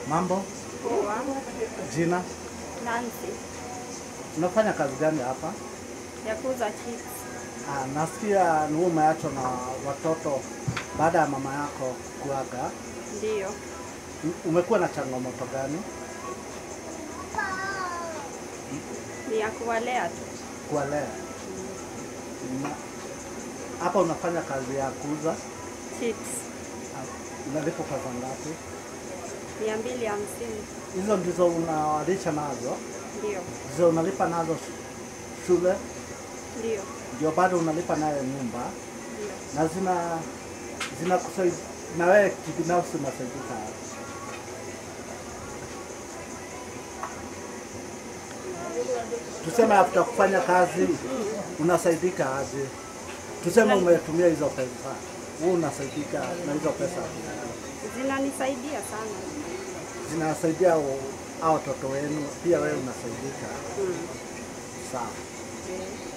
Mambo, Poa. jina, Nancy unafanya kazi gani hapa? ya kuuza chips. Ah, nasikia ni wewe umeachwa na watoto baada ya mama yako kuaga. Ndiyo. U- Umekuwa na changamoto gani Ni ya kuwalea tu. kuwalea? Na hapa unafanya kazi ya kuuza, Chips ah, unalipo pesa ngapi? mia mbili hamsini. Hizo ndizo unawalisha nazo, Ndiyo. ndizo unalipa nazo sh- shule, Ndiyo. ndio bado unalipa nayo nyumba, Ndiyo. na zina zina kusaidia na wewe kibinafsi unasaidika aje? Tuseme after kufanya kazi unasaidika aje? Tuseme umetumia hizo pesa, wewe unasaidika na hizo pesa, Zinanisaidia sana. zinasaidia o- hao watoto wenu, pia wewe unasaidika. Mm. Sawa. Eh.